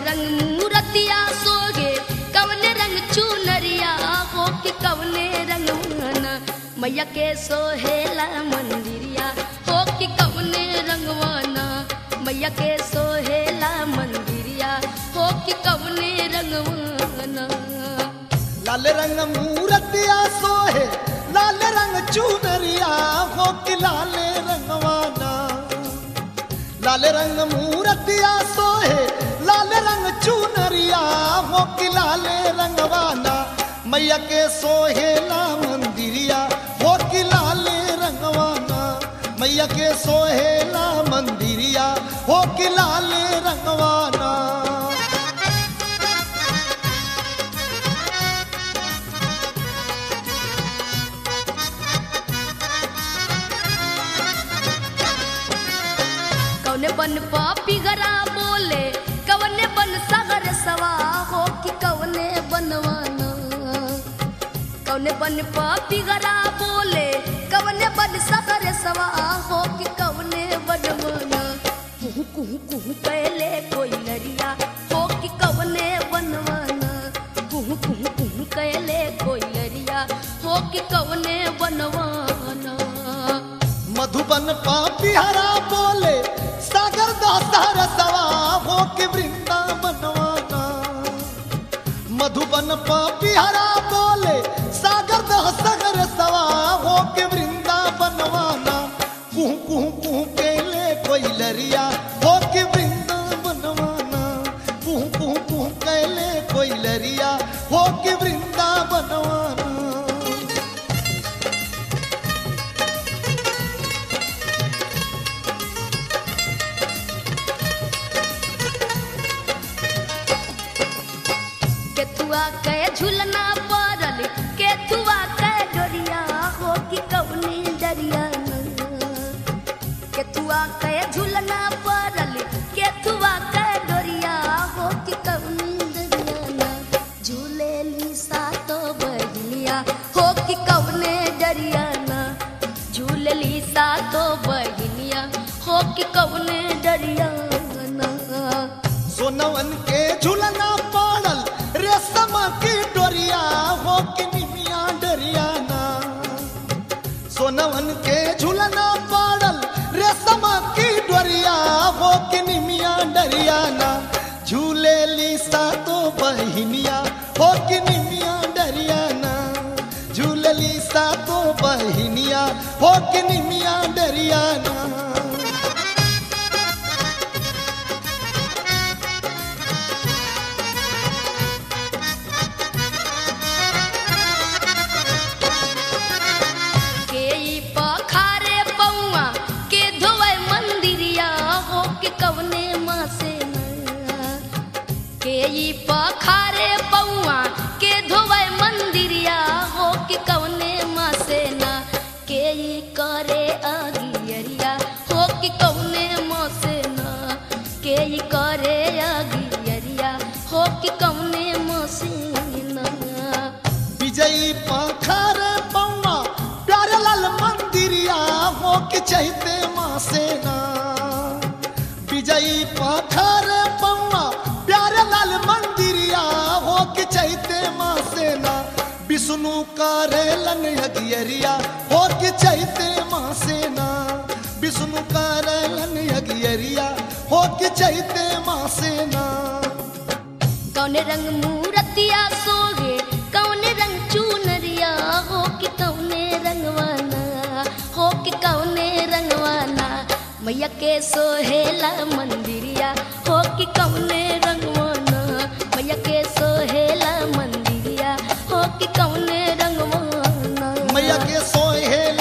रंग मूरतिया सोगे कवने रंग चुनरिया हो कि कवने रंग वाना मैया के सोहेला मंदिरिया हो कि कवने रंगवाना मैया के सोहेला मंदिरिया हो कि कवने रंगवाना लाल रंग मूरतिया सोहे लाल रंग चुनरिया हो कि लाल रंगवाना लाल रंग मूरतिया सोहे लाल रंग चुनरिया हो कि लाल रंगवाना मैया के सोहेला मंदिरिया हो कि लाल रंगवाना मैया के सोहेला मंदिरिया हो कि लाल रंगवाना कौने बन पापी गरा बोले कवने बन सागर सवा हो कि कवने बनवाना कौने बन पापी गरा बोले कवने बन सागर सवा हो कि कवने बनवाना कुहू कुहू कुहू कैले कोई लरिया हो कि कवने बनवाना कुहू कुहू कुहू कैले कोई लरिया हो कि कवने बनवाना मधुबन पापी हरा बोले सागर दातार सवा हो के वृंदावनवाना मधुबन पापी हरा बोले सागर दह सागर सवा हो के वृंदावनवाना कुहू कुहू कुहू केले कोई लरिया हो के वृंदावनवाना कुहू कुहू कुहू केले कोई लरिया हो के वृंदावनवाना केथुआ के झुलना पड़ल केथुआ के डोरिया हो कि कवनी डरिया केथुआ के झुलना पड़ल केथुआ के डोरिया हो कि कवनी डरिया झूले ली सातो बहलिया हो कि कवने डरिया झूले ली सातो बहलिया हो कि कवने डरिया सोनवन के झुलना पाड़ल रेशम की डोरिया हो के निमिया डरियाना सोनवन के झुलना पाड़ल रेशम की डोरिया हो के निमिया डरियाना झूले लीसा तो बहिनिया हो के निमिया डरियाना झूले लीसा तो बहिनिया हो के निमिया डरियाना के ई पखारे पौआ के धोवे मंदिरिया हो के कवने माँ से ना के ई पखारे पौआ के धोवे मंदिरिया हो के कवने माँ से ना के ई करे अगियरिया हो के कवने माँ से ना के ई करे अगियरिया हो के कवने माँ से ना विजयी पाखर पौवा प्यारे लाल मंदिरिया हो के चहते माँ सेना विजयी पाखर पौवा प्यारे लाल मंदिरिया हो के चहते माँ सेना विष्णु करेलन यगियरिया हो के चहते माँ सेना विष्णु करेलन यगियरिया हो के चहते माँ सेना कौन रंग मूरतिया सोगे कौन रंग चुनरिया हो कि कौने रंगवाना हो कि कौने रंगवाना मैया के सोहेला मंदिरिया हो कि कौने रंगवाना मैया के सोहेला मंदिरिया हो कि कौने रंगवाना मैया के सोहेल